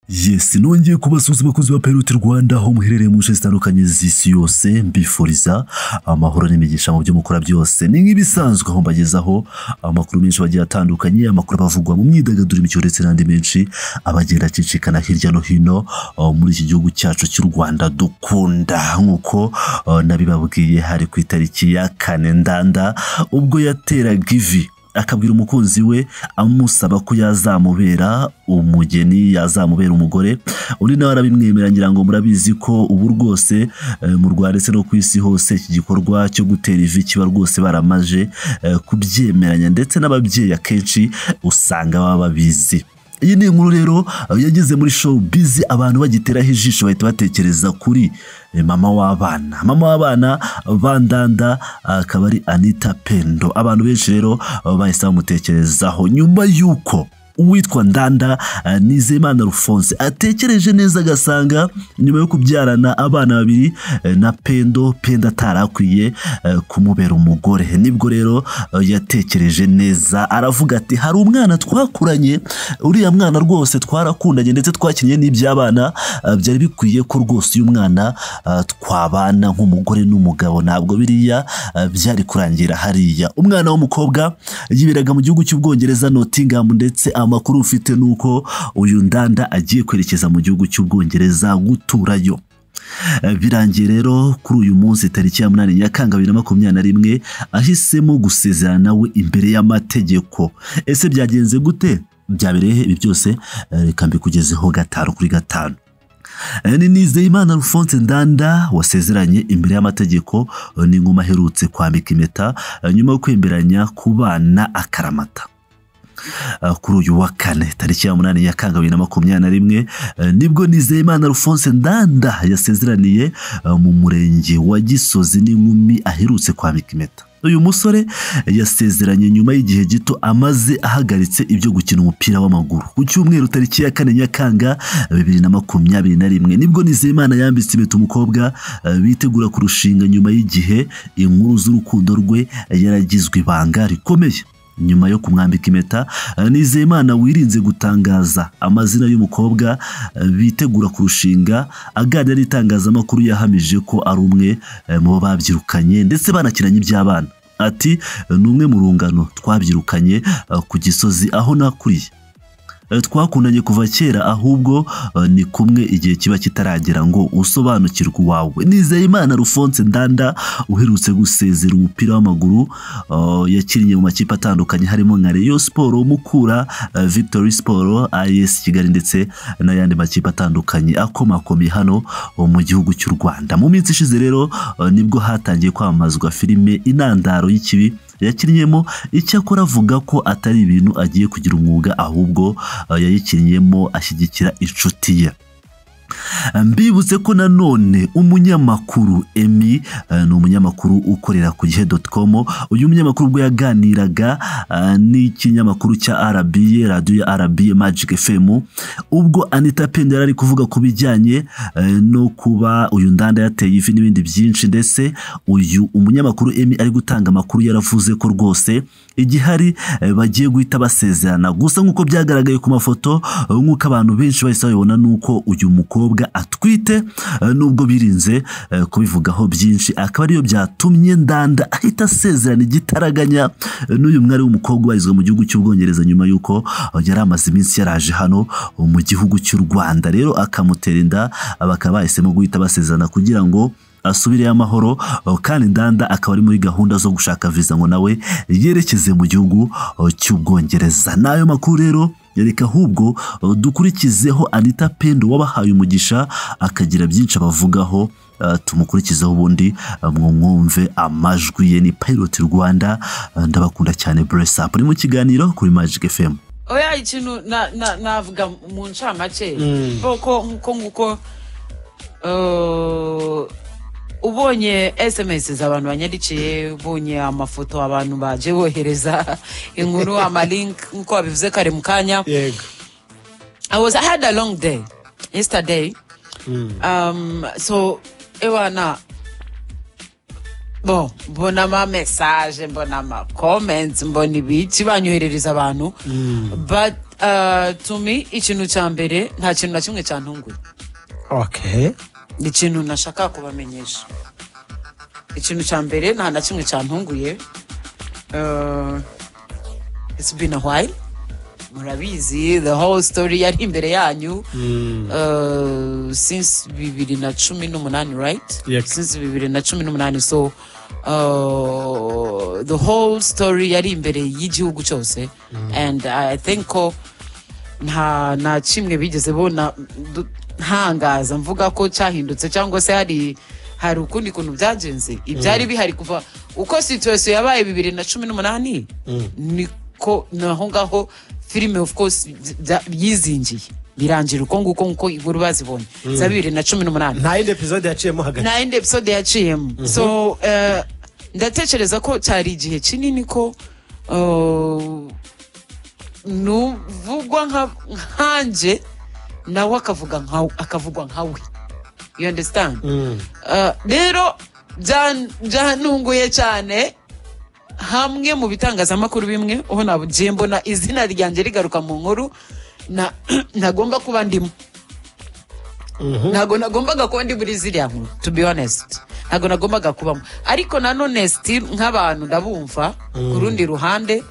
Yes, nongeye kubasuhuza abakozi ba Pirate Rwanda aho muherereye mu nce zitandukanye z'isi yose mbifuriza amahoro n'imigisha mu byo mukora byose. Ni nk'ibisanzwe aho mbagezaho amakuru menshi bagiye atandukanye, amakuru bavugwa mu myidagaduro, imikino ndetse n'andi menshi abagenda acicikana hirya no hino uh, muri iki gihugu cyacu cy'u Rwanda dukunda nk'uko uh, nabibabwiye hari ku itariki ya kane ndanda ubwo yateraga ivi akabwira umukunzi we amusaba ko yazamubera umugeni yazamubera umugore undi nawe arabimwemera ngira ngo murabizi ko ubu rwose eh, mu Rwanda ndetse no ku isi hose iki gikorwa cyo gutera ivi kiba rwose baramaje eh, kubyemeranya ndetse n'ababyeyi akenshi usanga baba babizi iyi ni inkuru rero eh, yageze muri showbiz abantu bagiteraho ijisho bahita batekereza kuri eh, mama w'abana mama w'abana bandanda ah, akaba ari anita pendo abantu benshi rero ah, bahise bamutekerezaho nyuma y'uko uwitwa ndanda ah, nizeyimana rufonse atekereje neza agasanga nyuma yo kubyarana abana babiri eh, na pendo pendo atari akwiye eh, kumubera umugore nibwo rero eh, yatekereje neza aravuga ati hari umwana twakuranye uriya mwana rwose twarakundanye ndetse twakinnye n'iby'abana ah, byari bikwiye ko rwose uyu mwana ah, twabana nk'umugore n'umugabo ntabwo biriya ah, byari kurangira hariya umwana w'umukobwa yiberaga mu gihugu cy'ubwongereza Nottingham ndetse amakuru ufite ni uko uyu ndanda agiye kwerekeza mu gihugu cy'ubwongereza guturayo Eh, birangiye rero kuri uyu munsi tariki ya munani nyakanga bibiri na makumyabiri na rimwe ahisemo gusezerana we imbere y'amategeko ese byagenze gute byabereye he ibi byose Eh, reka mbikugezeho gatanu kuri gatanu Eh, ni Nizeyimana Alphonse Ndanda wasezeranye imbere y'amategeko eh, n'ingoma aherutse kwambika impeta eh, nyuma yo kwemeranya kubana akaramata Uh, kuri uyu wa kane tariki ya munani nyakanga bibiri na makumyabiri na rimwe uh, nibwo nizeyimana alphonse ndanda yasezeraniye uh, mu murenge wa gisozi n'inkumi aherutse kwambika impeta uyu musore yasezeranye nyuma y'igihe gito amaze ahagaritse ibyo gukina umupira w'amaguru ku cyumweru tariki ya kane nyakanga bibiri na makumyabiri na rimwe nibwo nizeyimana yambitse impeta umukobwa uh, bitegura kurushinga nyuma y'igihe inkuru z'urukundo rwe yaragizwe ibanga rikomeye nyuma yo kumwambika impeta eh, nizeyimana wirinze gutangaza amazina y'umukobwa eh, bitegura kurushinga aganira n'itangazamakuru yahamije ko ari umwe eh, mu bo babyirukanye ndetse banakinanye iby'abana ati "Eh, ni umwe mu rungano twabyirukanye eh, ku gisozi aho nakuriye Eh, twakundanye kuva kera ahubwo eh, ni kumwe igihe kiba kitaragera ngo usobanukirwe uwawe nizeyimana rufonse ndanda uherutse gusezera umupira w'amaguru eh, yakinnye mu makipe atandukanye harimo nka reyo siporo mukura eh, victory siporo as kigali ndetse n'ayandi makipe atandukanye akomakomeye hano eh, mu gihugu cy'u rwanda mu minsi ishize rero eh, nibwo hatangiye kwamamazwa filime intandaro y'ikibi yakinnyemo icyakora avuga ko atari ibintu agiye kugira umwuga ahubwo eh, yayikinnyemo ashyigikira inshuti ye mbibutse ko nanone umunyamakuru emi eh, ni umunyamakuru ukorera ku gihe com uyu munyamakuru ubwo yaganiraga eh, n'ikinyamakuru cya RBA radiyo ya RBA Magic FM ubwo Anita Pendo yari ari kuvuga ku bijyanye eh, no kuba uyu ndanda yateye ivi n'ibindi byinshi ndetse uyu umunyamakuru emi ari gutanga amakuru yaravuze ko rwose igihari eh, bagiye guhita basezerana gusa nk'uko byagaragaye ku mafoto eh, nk'uko abantu benshi bahise babibona ni uko uyu mukobwa atwite eh, nubwo birinze eh, kubivugaho byinshi akaba ariyo byatumye ndanda ahita asezerana igitaraganya eh, n'uyu mwari w'umukobwa ubarizwa mu gihugu cy'ubwongereza nyuma y'uko eh, yari amaze iminsi yaraje hano eh, mu gihugu cy'u rwanda rero akamutera inda eh, bakaba bahisemo guhita basezerana kugira ngo asubireyo amahoro eh, kandi ndanda akaba ari muri gahunda zo gushaka viza ngo nawe yerekeze mu gihugu eh, cy'ubwongereza n'ayo makuru rero reka ahubwo eh, dukurikizeho anita pendo wabahaye umugisha akagira byinshi abavugaho eh, tumukurikizeho ubundi eh, mwumve amajwi ye ni pirate rwanda eh, ndabakunda cyane buresi apu ni mu kiganiro kuri magic fm oya ikintu na- na- navuga mu ncamake ko nkuko nguko eh, ubonye sms z'abantu banyandikiye ubonye amafoto abantu baje bohereza inkuru amalink nkuko wabivuze kare mu kanya yego i was i had a long day yesterday um, so ewana bon mbona amamesaje mbona amacomments mbona ibiki banyoherereza abantu but Ah, tumi ikintu cya mbere nta kintu na kimwe cyantunguye okay ni ikintu nashaka kubamenyesha ikintu cya mbere nta na kimwe cyantunguye Ah, it's been a while murabizi the whole story yari imbere yanyu Ah, since bibiri na cumi n'umunani right Yep. since bibiri na cumi n'umunani so ah, the whole story yari imbere y'igihugu cyose and i think ko nta na kimwe bigeze bona du- ntangaza mvuga ko cyahindutse cyangwa se hari hari ukundi kuntu byagenze ibyari bihari kuva uko situation yabaye bibiri na cumi n'umunani niko naho ngaho filime of course bya- yizingiye birangira uko nguko nk'uko inkuru bazibonye za bibiri na cumi n'umunani nta yindi episode yaciyemo hagati nta yindi episode yaciyemo so eh, ndatekereza ko cyari igihe kinini ko eh, nuvugwa nka- nkanjye nawe akavuga nkawe akavugwa nkawe you understand Eh, rero bya- byantunguye cyane hamwe mu bitangazamakuru bimwe aho nabugiye mbona izina ryanjye rigaruka mu nkuru na- ntagomba kuba ndimo ntabwo nagombaga kuba ndi muri ziriya nkuru to be honest ntabwo nagombaga kubamo ariko nanone still nk'abantu ndabumva ku rundi ruhande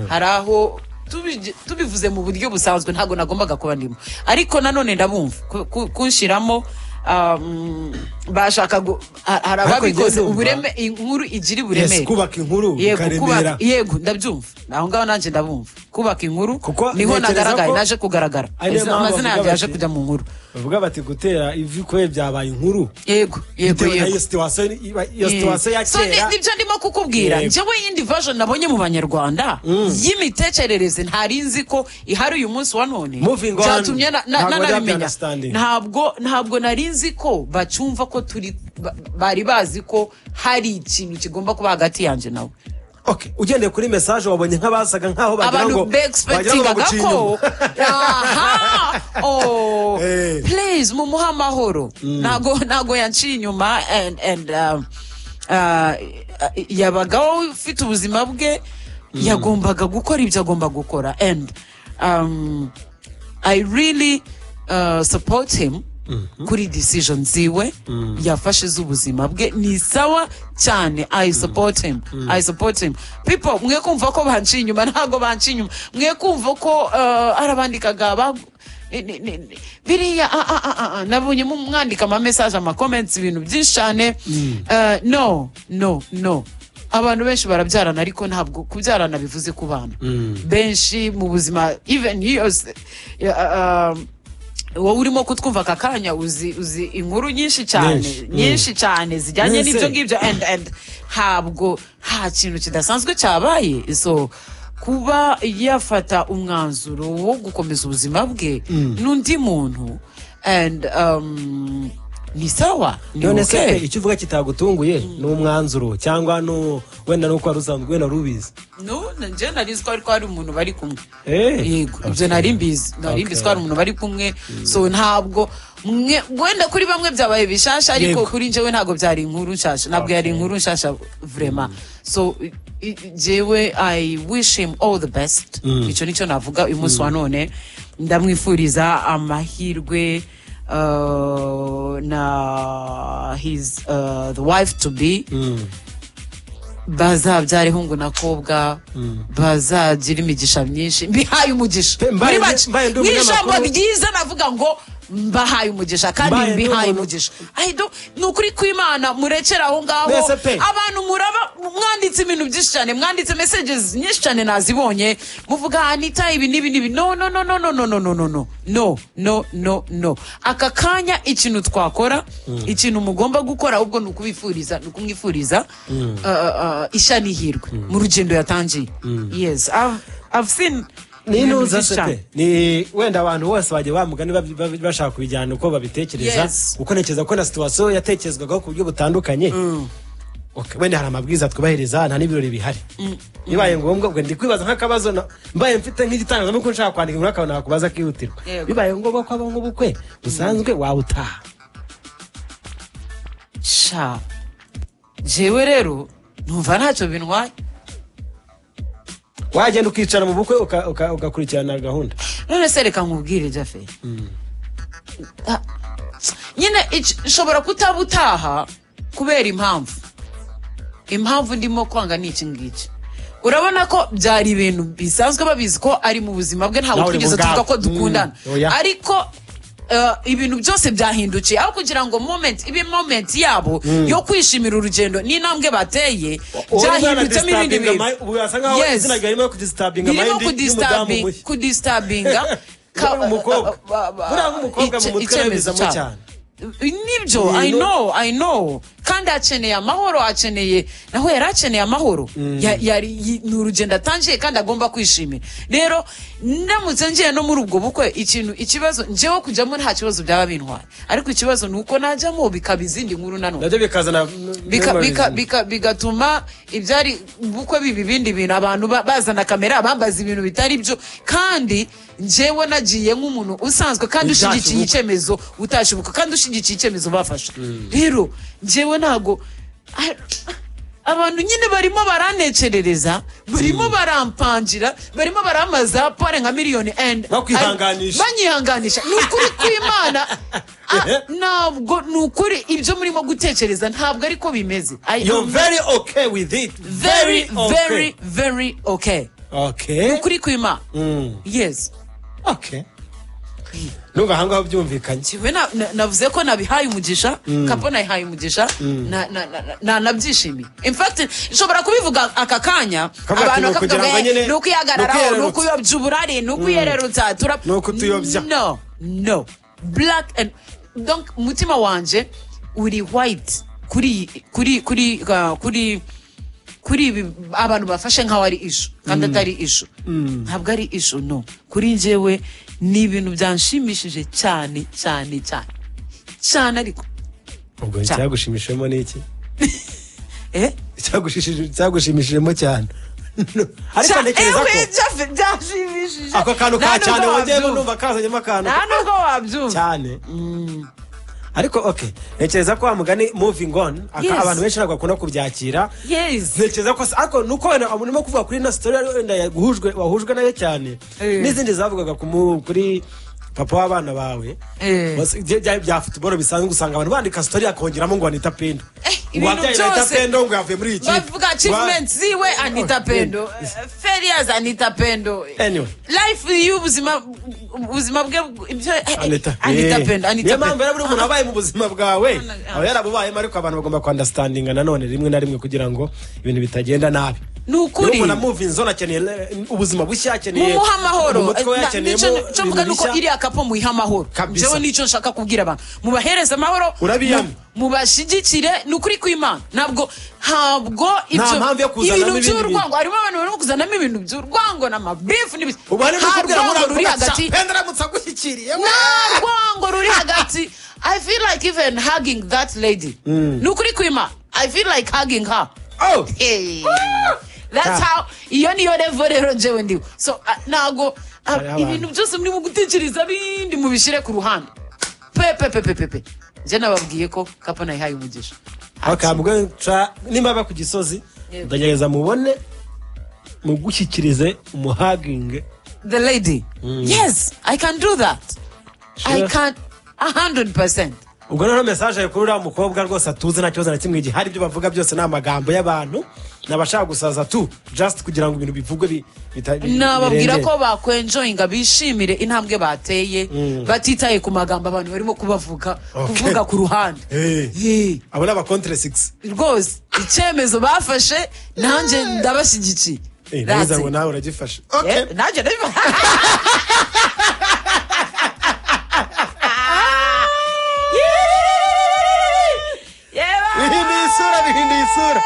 hari aho tubi- tubivuze mu buryo busanzwe ntabwo nagombaga kuba ndimo ariko nanone ndabumva ku- ku- kunshyiramo um, bashaka gu- ha- hari Ariko ababikoze ndumva- ubureme inkuru igira uburemere Yes, kubaka inkuru yego bikaremera kubaka yego ndabyumva aho ngaho nanjye ndabumva kubaka inkuru Kuko niho ntekereza nagaragaye ko- naje kugaragara Ari niyo mpamvu amazina yanjye bavuga yaje bati- kujya mu nkuru bavuga bati gutera ivi kwe byabaye inkuru yego yego bitewe na yego iyo situation iba- iyo situation ya So, ni- kera nibyo ndimo kukubwira Yego. njyewe yindi version nabonye mu banyarwanda y'imitekerereze ntari nzi ko ihari uyu munsi wa none Moving on. byatumye na- na- Ntabwo nanabimenya. understanding. ntabwo ntabwo nari nzi ko bacyumva ko turi ba- bari bazi ko hari ikintu kigomba kuba hagati yanjye nawe Okay, ugendeye kuri message wabonye nk'abasaga nk'aho bagira ngo abantu beexpectingaga baguciye ko inyuma. aha oh Eh. please mumuhe amahoro ntago ntago yanciye inyuma and and um, uh, yabagaho ufite ubuzima bwe yagombaga gukora ibyo agomba gukora and um, i really uh, support him kuri decision ziwe yafashe z'ubuzima bwe ni sawa cyane i support him i support him people mwe kumva ko banciye inyuma ntabwo banciye inyuma mwe kumva ko uh, arabandikaga ba- ni- ni- ni- ni- biriya ah, ah, ah, ah, ah, nabonye mu- mwandika amamesaje amakomenti ibintu byinshi cyane Uh, no no no abantu benshi barabyarana ariko ntabwo kubyarana bivuze ku bana benshi mu buzima even yose ya- um, wowe urimo kutwumva aka kanya uzi uzi inkuru nyinshi cyane Nyinshi. nyinshi cyane zijyanye Yes, n'ibyo eh. ngibyo and and ntabwo nta kintu kidasanzwe cyabaye so kuba yafata umwanzuro wo gukomeza ubuzima bwe n'undi muntu and um, ni sawa ni none se pe, okay. icyo uvuga kitagutunguye ni umwanzuro cyangwa nu- wenda nuko wari usanzwe wenda wari ubizi no njye nari nzi ko ariko hari umuntu bari kumwe Eh, yego ibyo okay. nari mbizi nari mbizi ko hari umuntu bari kumwe so ntabwo mwe wenda kuri bamwe byabaye bishasha ariko Yego. kuri njyewe ntabwo byari inkuru nshasha ntabwo yari Okay. inkuru nshasha vrema so i- i- jyewe i wish him all the best icyo nicyo navuga uyu munsi wa none ndamwifuriza amahirwe uh, na his uh, the wife to be bazabyara ihungu na kobwa bazagira imigisha myinshi mbihaye umugisha Pe, mbaye- muri make mbaye ndi mu umunyamakuru- ijambo ryiza navuga ngo mbahaye umugisha kandi Mbaye ndi mbihaye umuntu- umugisha I don't- ni ukuri kw'imana murekera aho ngaho Mwese pe. abantu muraba mwanditse ibintu byinshi cyane mwanditse messages nyinshi cyane nazibonye muvuga anita ibi n'ibi n'ibi no no no no no no no no no no no no no no aka kanya ikintu twakora ikintu mugomba gukora ahubwo ni ukubifuriza ni ukumwifuriza uh, uh, ishya n'ihirwe mu rugendo yatangiye yes I've, I've seen ni ibintu ntuza byinshi se cyane. pe ni wenda abantu bose bagiye bamugani bab- bab- bashaka kubijyana uko babitekereza Yes. kuko ntekereza ko na situwasiyo yatekerezwagaho ku buryo butandukanye Okay, wenda hari amabwiriza twubahereza nta n'ibirori bihari bibaye ngombwa ubwo ndi kwibaza nk'akabazo na- mbaye mfite nk'igitangazamakuru nshaka kwandika inkuru akabona nakubaza akihutirwa Yego. bibaye ngombwa ko aba nk'ubukwe busanzwe waba utaha sha jewe rero numva ntacyo bintwaye wagenda ukicara mu bukwe uka- uka- ugakurikirana gahunda none se reka nkubwire jafe Ah, nyine ic- nshobora kutaba utaha kubera impamvu impamvu ndimo kwanga ni iki ngiki urabona ko byari ibintu bisanzwe babizi ko ari mu buzima bwe ntabwo Nawe uri twigeze mu bwawe. tuvuga ko dukundana Mm, oya. ariko eh, ibintu byose byahindukiye aho kugira ngo moment ibe moment yabo yo kwishimira urugendo n'intambwe bateye byahindutse ibindi bintu ubu birasa nkaho Yes. izina ryawe ririmo kudisitabinga birimo amayindi y'umudamu kudistabing- mushya kudistabinga ka- Umukobwa. ba- ba- Buriya nk'umukobwa mu ice- mutwe icyemezo arabizamo cyabo. cyane. nibyo i Ibintu- know i know kandi akeneye amahoro akeneye nawe yari akeneye amahoro Ya- yari yi- ni urugendo atangiye kandi agomba kwishimira rero ndamutse ngiye no muri ubwo bukwe ikintu ikibazo njyewe kujyamo nta kibazo byaba bintwaye ariko ikibazo ni uko najyamo bikaba izindi nkuru nanone nabyo bikazana Bika- memories. bika- bika- bigatuma ibyari bukwe biba ibindi bintu abantu ba- bazana kamera bambaza ibintu bitari byo kandi njyewe nagiye nk'umuntu usanzwe kandi Utashyubuka. ushyigikiye icyemezo utashibuka kandi ushyigikiye icyemezo bafashe rero njyewe ntago a- abantu nyine barimo barantekerereza barimo barampangira barimo baramaza pore nka miliyoni and Bakwihanganisha. banyihanganisha ni ukuri kw'imana Ah, ntabwo ni ukuri ibyo murimo gutekereza ntabwo ariko bimeze I am You're very okay with it. very okay. very very okay Okay. ukuri kw'imana Mm. yes Okay. Nubwo aha ngaho byumvikanye. we na- na- navuze ko nabihaye umugisha kapo nayihaye umugisha na- na- na- na- na- nabyishimiye in fact nshobora kubivuga aka kanya Kavuga ati, abantu "Ni bakavuga ukugira ngo ngo, "Eh, nyine- ni ukwihagararaho ni ni ukuyererutsa." ukuyobya uburari ni ukuyererutsa tura Ni ukutuyobya. no no black and donc umutima wanjye uri white kuri kuri kuri uh, kuri kuri ibi abantu bafashe nk'aho ari ishu kandi atari ishu ntabwo ari ishu no kuri njyewe ni ibintu byanshimishije cyane cyane cyane cyane ariko Ubwo Cyane. icyagushimishijemo ni iki? eh Icyagushishije- Icyagushimishijemo cyane. Ariko Cya- ntekereza eh, ko we, bya- byanshimishije ako kantu Nta ka nubwo cyane wongeyemo wabyumva. numva kazanyemo akantu nta nubwo wabyumva cyane. Ariko okay, ntekereza ko wa mugani moving on, aka- Yes. abantu benshi ntabwo bakunda kubyakira. yes ntekereza ko se- ariko nuko wenda urimo kuvuga kuri ino sitori ariyo wenda yaguhujwe- wahujwe nayo cyane Eh. n'izindi zavugaga ku mu- kuri papa w'abana bawe Eh. Bas- bya- bya bya futuboro bisanzwe usanga abantu bandika sitori yakongeramo ngo anita pendo Eh, ngo ibintu wabyaye na anita byose. pendo ngo yavuye muri iyi kipe bavuga achievement ziwe anita pendo failures anita pendo Anyway. life y'ubuzima ubuzima bwe ibyo eh, eh, anita anita Eh. pendo anita niyo mpamvu pendo rero buri muntu abaye mu buzima bwawe Ah. aba yarabubayemo ariko abantu bagomba kwandastandinga nanone rimwe na rimwe kugira ngo ibintu bitagenda nabi ni Niyo ukuri umuntu amuva inzona akeneye eh, ubuzima bushya akeneye mumuhe amahoro mu mutwe we Na- akeneyemo nicyo- icyo mvuga ni ibintu uko bishya. iriya kapo muyihe amahoro Kabisa. njyewe nicyo nshaka kubwira abantu mubahereze amahoro Urabiyama. mu- mubashyigikire ni ukuri kw'imana ntabwo ntabwo ibyo mpamvu yo kuzanamo ibintu ibindi by'urwango harimo abantu barimo kuzanamo ibintu by'urwango n'amabifu n'ibiki ubu hari Nta n'ukubwira muri rwango ruri avuga ati hagati penda aramutse agushyikiriye nta rwango ruri hagati i feel like even hugging that lady ni ukuri kwima i feel like hugging her Oh. Hey. that's Ah. how iyo niyo revo rero njyewe ndiwe so ah, ntago ah, Hariho ibintu byose murimo gutekereza bindi mubishyire ku ruhande pepepepepepe njye nababwiye ko kapo nayihaye umugisha bakambwa nca nimba ba ku gisozi Yego. ndagerageza mubone mugushyikirize umuhaginge the lady yes i can do that i Sure. can 100% ubwo noneho mesaje yawe kuri uriya mukobwa rwose atuze nta kibazo na kimwe igihe hari ibyo bavuga byose ni amagambo y'abantu nabashaka gusaza tu just kugira ngo ibintu bivugwe bi- bita- bi- nababwira birengere. ko bakwenjoyinga bishimire intambwe bateye batitaye ku magambo abantu barimo kubavuga Okay. kuvuga ku ruhande Eh. Eh, abo ni abakontere sigisi rwose icyemezo bafashe nanjye ndabashyigikiye That's neza ngo it. nawe uragifashe Eh, nanjye ndabivuga bihinduye isura bihinduye isura